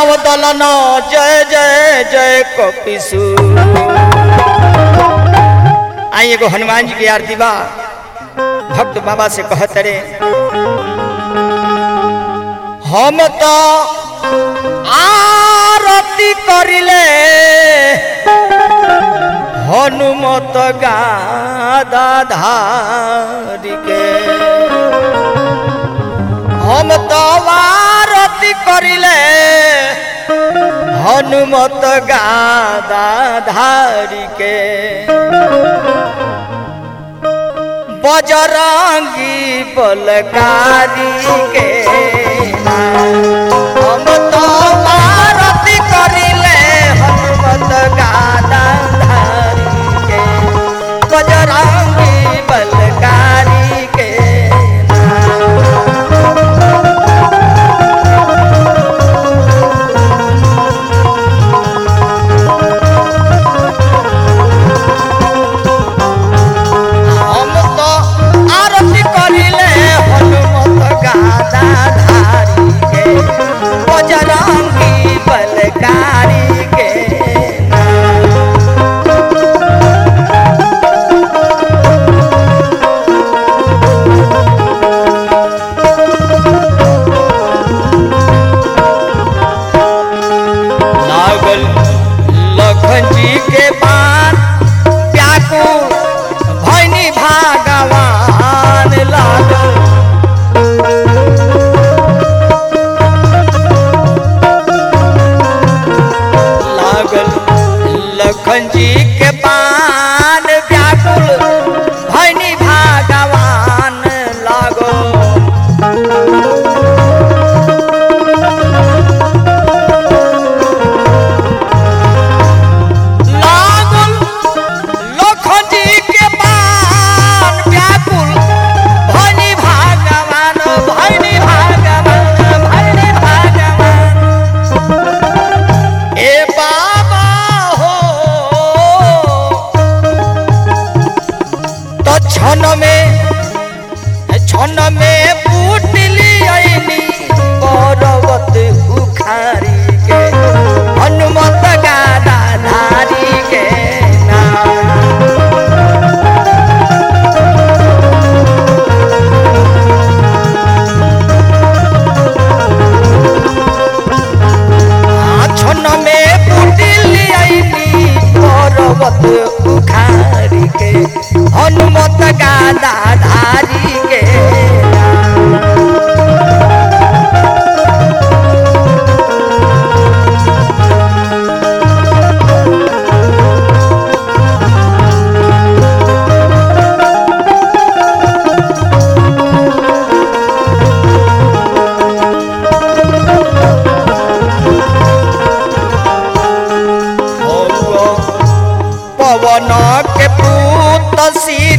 दानव दलन जय जय जय कपिसु आई एगो हनुमान जी की आरती बा भक्त बाबा से कहत रे हम तो आरती करिले हनुमत गादा धारी के हम तो आरती करिले हनुमत गादा धारी के बजरंगी बलकारी के हम तो आरती करिले हनुमत गादा धारी के बजरंगी बलकारी के हम तो आरती करिले हनुमत गादा धारी के बजरंगी बलकारी के लागल लखन जी के पान व्याकुल भैनी भागवान लागल लागल लखन जी के पान व्याकुल भैनी भागवान लागल लागल लखन जी के पान व्याकुल भैनी भागवान भैनी भागवान भैनी भागवान ए बाबा हो तो क्षण में क्षण में पुटली आईनी पर्वत उखारी के हनुमत गादा धारी के नाम छन में पुटिली आईनी पर्वत उखारी के हनुमत गादा धारी के पवन के पूत सी